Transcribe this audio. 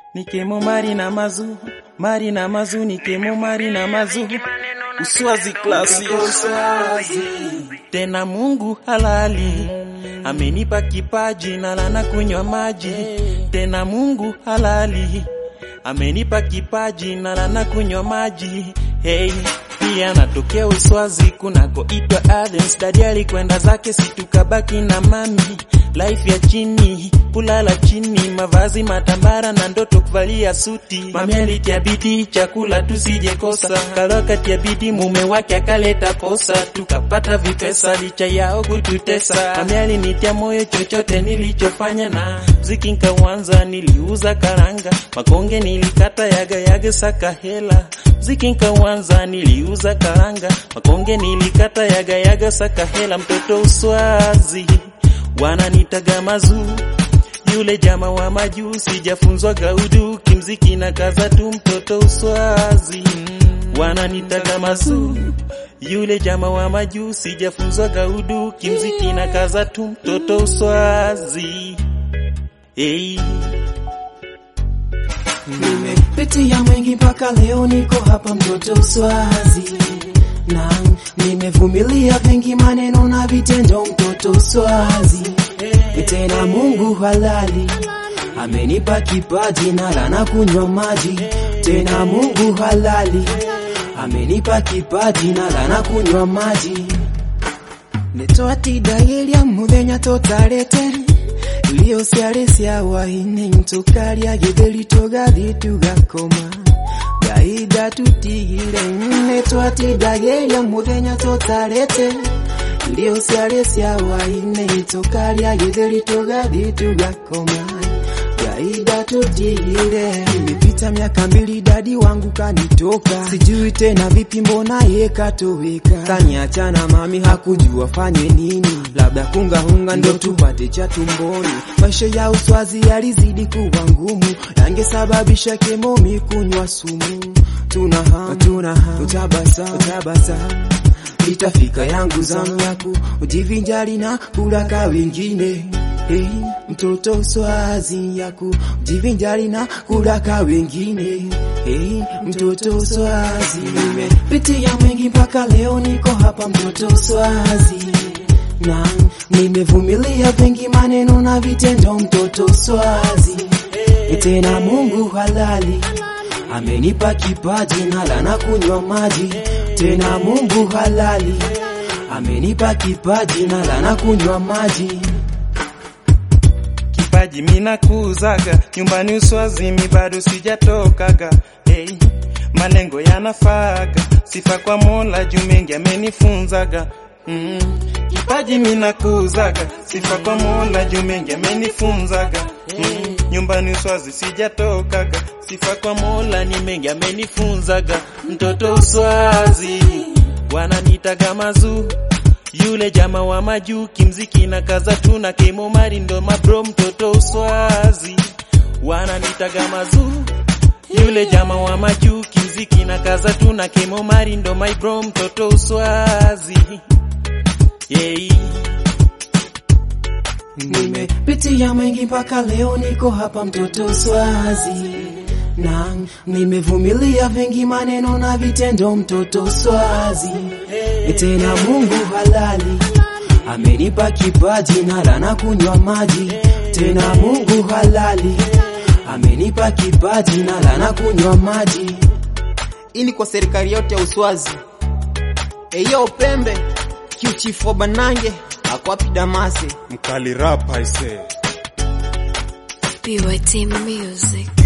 nikemo mari na mazu mari na mazu nikemo mari na mazu uswazi klasi uswazi tena Mungu halali amenipa kipaji na lana kunywa maji tena Mungu halali amenipa kipaji na lana kunywa maji hey pia natokea Uswazi kunakoitwa Athens. Dadi alikwenda zake, situkabaki na mami. Life ya chini, kulala chini, mavazi matambara na ndoto kuvalia suti. Mami alitia bidii, chakula tusije kosa. Kalokati ya bidii, mume wake akaleta posa, tukapata vipesa licha yao kututesa. Mami alinitia moyo, chochote nilichofanya na mziki nkawanza, niliuza karanga, makonge nilikata, yaga yaga saka hela mziki nkawanza, niliuza karanga, makonge nilikata, yaga yaga saka hela. Mtoto uswazi wananitaga mazu yule jama wa majuu, sijafunzwa gaudu kimziki na kaza tu. Mtoto uswazi wananitaga mazu yule jama wa majuu, sijafunzwa gaudu kimziki na kaza tu. Mtoto uswazi hey. Nimepitia mengi mpaka leo niko hapa, mtoto Uswazi, na nimevumilia vingi, maneno na vitendo, mtoto Uswazi. Tena Mungu halali amenipa kipaji na lana kunywa maji. Tena Mungu halali amenipa kipaji na lana kunywa maji. netwatidageria muthenya totarete irio ciarĩ cia hwaĩ-inĩ tũkarĩa gĩtheri tũgathiĩ tugakoma ngai ndatutigire nĩ twatindagĩria mũthenya tũtarĩte irio ciarĩ cia hwaĩ-inĩ tũkarĩa gĩtheri tũgathiĩ tugakoma ngai ndatutigire imepita miaka mbili dadi wangu kanitoka sijui tena vipi mbona ye katoweka kaniachana mami hakujua fanye nini labda kungahunga ndo tupate cha tumboni maisha ya uswazi yalizidi kuwa ngumu yangesababisha kemomi kunywa sumu tuna hamu tuna hamu utabasa utabasa itafika yangu zamu yako ujivinjari na kulaka wengine Hey, mtoto uswazi yako jivinjari na kulaka wengine. Hey, mtoto uswazi, nimepitia mengi mpaka leo niko hapa, mtoto uswazi na nimevumilia vingi, maneno na vitendo, mtoto uswazi. Tena Mungu halali amenipa kipaji na lana kunywa maji. Tena Mungu halali amenipa kipaji na lana kunywa maji kipaji mina kuuzaga nyumbani Uswazi, mi bado sijatokaga. Hey, malengo yanafaga, sifa kwa Mola juu mengi amenifunzaga. Mm, kipaji mina kuuzaga, sifa kwa Mola juu mengi amenifunzaga. Mm, nyumbani Uswazi sijatokaga, sifa kwa Mola ni mengi amenifunzaga. Mtoto Uswazi wananitaga mazuu yule jama wa majuu kimziki na kaza tu na kemo mari ndo mabro mtoto Uswazi wananitaga mazuu yule jama wa majuu kimziki na kaza tu na kemo mari ndo my bro mtoto Uswazi yeah. Nimepitia mengi mpaka leo niko hapa, mtoto Uswazi na nimevumilia vingi, maneno na vitendo, mtoto Uswazi. Tena Mungu halali amenipa kipaji na lana kunywa maji. Tena Mungu halali amenipa kipaji na lana kunywa maji. ini kwa serikali yote ya Uswazi. Eyo Pembe kiuchifu Banange akwapi Damase mkali rap I say. BYT Music.